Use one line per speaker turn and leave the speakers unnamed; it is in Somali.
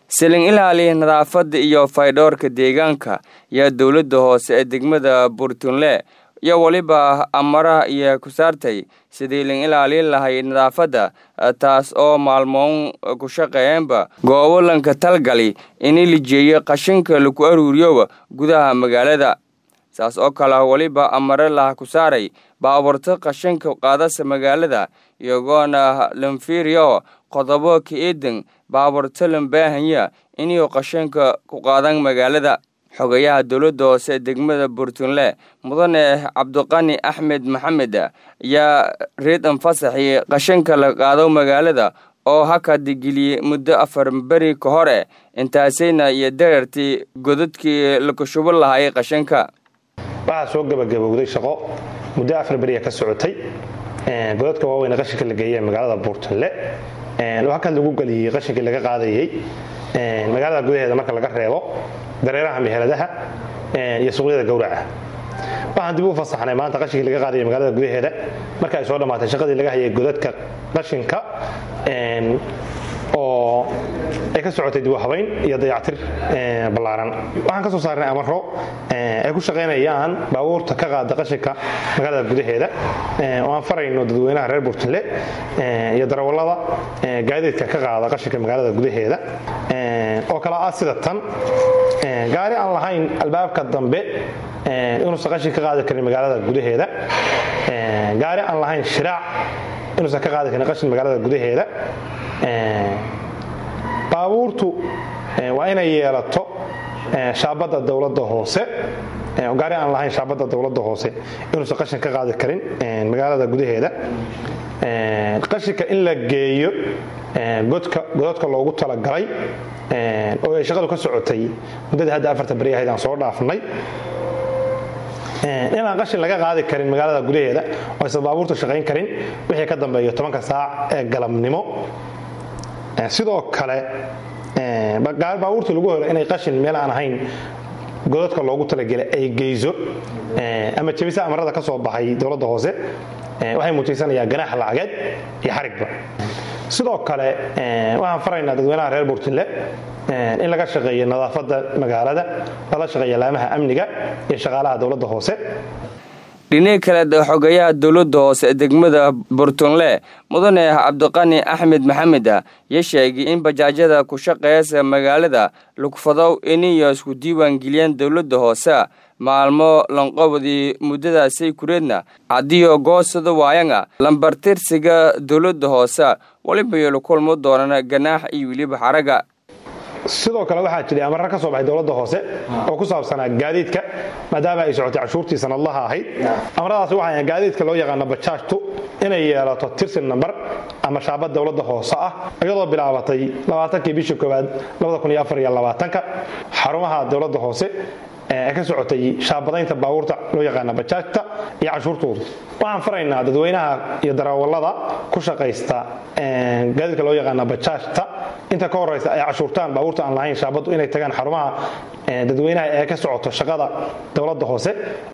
silin ilaali nadaafadda iyo faydhoorka deegaanka iyo dowladda hoose ee degmada burtunle iyo weliba amaraha iyo ku saartay sidii lin ilaalin lahay nadaafadda taas oo maalmoon ku shaqeeyeenba goobo lanka talgali ini lijeeyo qashinka lagu aruuriyoba gudaha magaalada saas oo kale weliba amare laha ku saaray baaburto qashinka qaadasa magaalada iyagoona lanfiiriyo qodobo ka eedan baaburto lanbaahanya inuu qashinka ku qaadan magaalada xogayaha dowladda hoose ee degmada burtunle mudane cabdiqani axmed maxamed ayaa reed anfasaxi qashinka la qaado magaalada oo hakadgeliyey muddo afar beri ka hore intaasayna iyo darartii godadkii lakushubo lahay qashinka
waxaa soo gabagabowday shaqo muddo afar beriya ka socotay godadka waaweyne qashinka la geeyey magaalada buurtunle oo halkaas lagu geliyey qashinkii laga qaadayey magaalada gudaheeda marka laga reebo dareeraha meheradaha iyo suuqyada gowraca waxaan dib u fasaxnay maanta qashinkii laga qaadayay magaalada gudaheeda marka ay soo dhammaatay shaqadii laga hayay godadka qashinka oo ay ka socotay dib u habayn iyo dayactir ballaaran waxaan ka soo saarnay amaro ay ku shaqaynayaan baabuurta ka qaada qashinka magaalada gudaheeda oo aan farayno dadweynaha reer burtunle iyo darawallada gaadiidka ka qaada qashinka magaalada gudaheeda oo kale ah sida tan gaari aan lahayn albaabka dambe inuusan qashin ka qaadi karin magaalada gudaheeda gaari aan lahayn shiraac inuusan ka qaadi karin qashin magaalada gudaheeda baabuurtu waa inay yeelato shaabadda dowladda hoose gaari aan lahayn shaabadda dowladda hoose inuusan qashin ka qaadi karin magaalada gudaheeda qashinka in la geeyo godadka loogu talagalay oo ay shaqadu ka socotay muddadii hadda afarta beri ahayd aan soo dhaafnay inaan qashin laga qaadi karin magaalada gudaheeda oo aysan baabuurta shaqayn karin wixii ka dambeeyo tobanka saac ee galabnimo sidoo kale baabuurta lagu helo inay qashin meel aan ahayn godadka loogu talagelay ay geyso ama jebisa amarada ka soo baxay dowladda hoose waxay muujaysanayaan ganaax lacageed iyo xarigba sidoo kale waxaan faraynaa dadweynaha reer burtunle in laga shaqeeyo nadaafadda magaalada lala shaqeeya laamaha amniga iyo shaqaalaha dowladda hoose
dhinaga kale xogayaha dowladda hoose ee degmada burtunle mudane cabdiqani axmed maxamed ya sheegay in bajaajyada ku shaqeeyasa magaalada lugfadow iniyo isku diiwaangeliyeen dowladda hoose maalmo lanqobodii muddadaasay kureedna haddiioo goosada waayanga lambartirsiga dowladda hoose weliba yolu kulmo doonana ganaax iyo weliba xaraga
sidoo kale waxaa jiray amarra ka soo baxay dowladda hoose oo ku saabsanaa gaadiidka maadaama ay socotay cashuurtii sanadlaha ahayd amaradaasi waxay gaadiidka loo yaqaano bajaajtu inay yeelato tirsin nambar ama shaabad dowladda hoose ah iyadoo bilaabatay labaatankii bishii koowaad ka xarumaha dowladda hoose ee ka socotay shaabadaynta baabuurta loo yaqaana bajaajta iyo cashuurtooda waxaan faraynaa dadweynaha iyo darawallada ku shaqaysta gaadiidka loo yaqaana bajaajta inta ka horeysa ay cashuurtaan baabuurta aan lahayn shaabaddu inay tagaan xarumaha dadweynaha ee ka socoto shaqada dowladda hoose